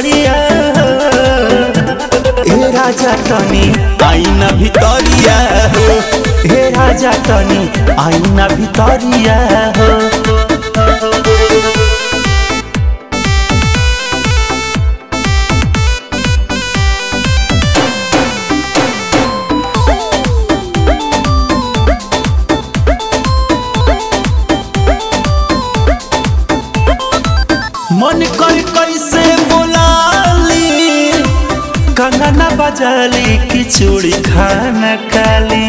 सड़िया हे राजा तनी आईना भितरिया हो हे राजा तनी आईना भितरिया हो मन कर कैसे बोलाली कंगना बजाली कि चूड़ी खाना काली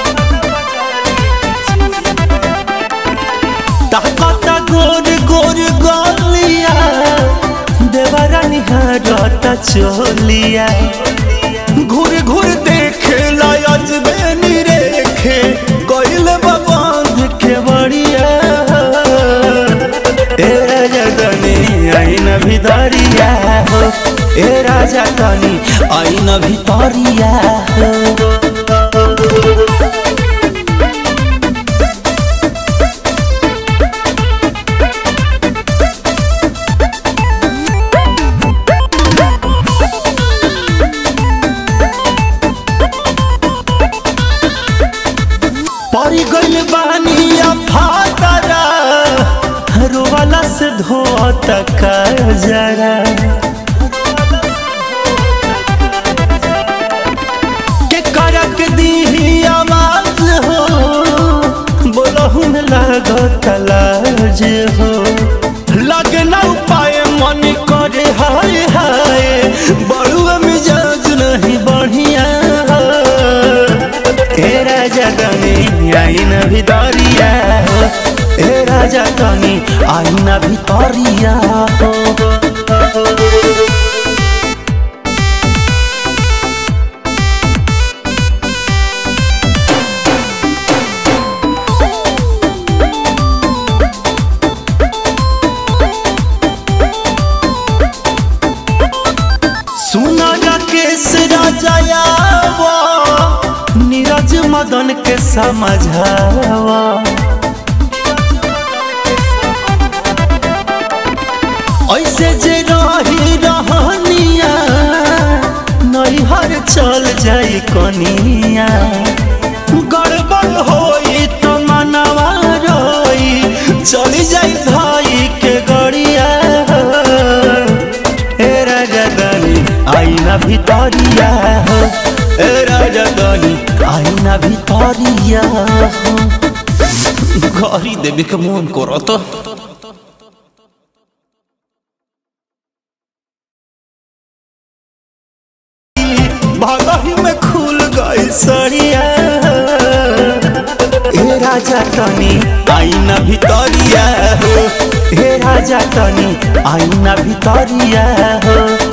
ताकत गोर गोर गोलिया देवरा निहारता चोलिया घूर घूर देखे लायज बेनी रेखे कोइल बाबांध के बड़िया ए राजा तनी आईन भितरिया हो ए राजा तनी आईन भितरिया हो परी गइल बानी फातरा रोवाला से धोत का जरा के करक दी आवाज हो बोलहु में लागत लाज हो लगना उपाय मन करे हाय हाय बड़ुआ मिजाज नहीं बढ़िया हे राजा तनी आईन भितरिया हो हे राजा तनी आईन भितरिया हो सुना राकेश राजायावा नीरज मदन के समझावा ऐसे जे रही रहनिया नैहर चल जाई कनिया गड़बड़ होई तो मनवा रोई चली जाई भाई के गड़िया ए राजा दानी आईना भितरिया हो ए राजा दानी आईना भितरिया हो घरी देवे के मन करत भगही में खुल गई सड़िया हे राजा तनी आईना भितरिया हो हे राजा तनी आईना भितरिया हो